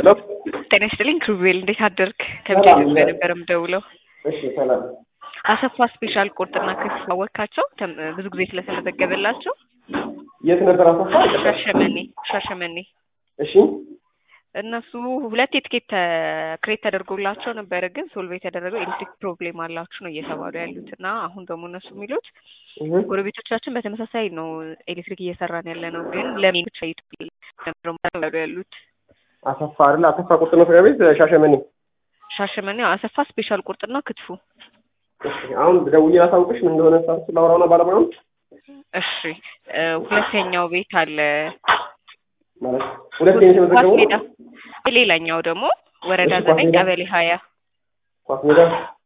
ሄሎ ጤና ይስጥልኝ ክሩቤል፣ እንዴት አደርክ? ከብቻ ነበር የምደውለው። እሺ ሰላም። አሰፋ ስፔሻል ቁርጥና ክትፎ አወካቸው ተም- ብዙ ጊዜ ስለተመዘገበላቸው የት ነበር አሰፋ? ሻሸመኔ ሻሸመኔ እሺ እነሱ ሁለት የትኬት ክሬት ተደርጎላቸው ነበረ፣ ግን ሶልቭ የተደረገው ኤሌክትሪክ ፕሮብሌም አላችሁ ነው እየተባሉ ያሉት እና አሁን ደግሞ እነሱ የሚሉት እህ ጎረቤቶቻችን በተመሳሳይ ነው ኤሌክትሪክ እየሰራን ያለ ነው፣ ግን ለምን ብቻ ይጡ ያሉት አሰፋ አይደል? አሰፋ ቁርጥ መስሪያ ቤት ሻሸመኔ። ሻሸመኔ አሰፋ ስፔሻል ቁርጥና ክትፎ። እሺ አሁን ደውዬ ላሳውቅሽ ምን እንደሆነ ሳርስ ላውራውና ባለሙያውን እሺ እ ሁለተኛው ቤት አለ ማለት ሁለት ነው ኳስ የተመዘገበው ሜዳ፣ ሌላኛው ደግሞ ወረዳ እሺ፣ ኳስ ዘጠኝ ሜዳ። ቀበሌ ሀያ ኳስ ሜዳ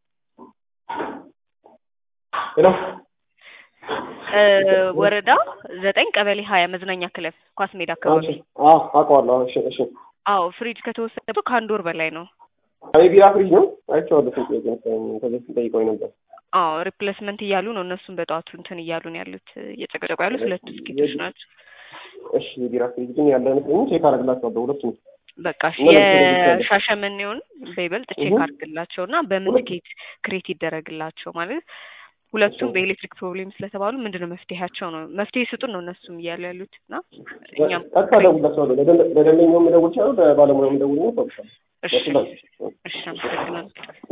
ሄሎ እ ወረዳ ዘጠኝ ቀበሌ ሀያ መዝናኛ ክለብ ኳስ ሜዳ አካባቢ። አዎ አውቀዋለሁ። እሺ እሺ አዎ ፍሪጅ ከተወሰደ ከአንድ ወር በላይ ነው። አይ ቢራ ፍሪጅ ነው አይቼዋለሁ። ስንት ጥያቄ መሰለኝ ከዚህ በፊት ጠይቀውኝ ነበር። አዎ ሪፕሌስመንት እያሉ ነው እነሱም በጠዋቱ እንትን እያሉ ነው ያሉት እየጨቀጨቁ ያሉት ሁለቱ ስኬቶች ናቸው። እሺ የቢራ ፍሪጅ ግን ያለ አይመስለኝም። ቼክ አደርግላቸዋለሁ ሁለቱም። በቃ እሺ፣ እና ለምሳሌ የሻሸመኔውን በይበልጥ ቼክ እሁ። አድርግላቸው እና በምን ሁለት- ትኬት ክሬት ይደረግላቸው ማለት ሁለቱም በኤሌክትሪክ ፕሮብሌም ስለተባሉ ምንድነው መፍትሄያቸው ነው መፍትሄ ስጡን ነው እነሱም እያሉ ያሉት እና እኛም ቀጥታ እደውልላቸዋለሁ። ለደንበኛውም እደውል እችላለሁ፣ ለባለሙያውም እደውል ነው። እሺ እሺ አመሰግናለሁ።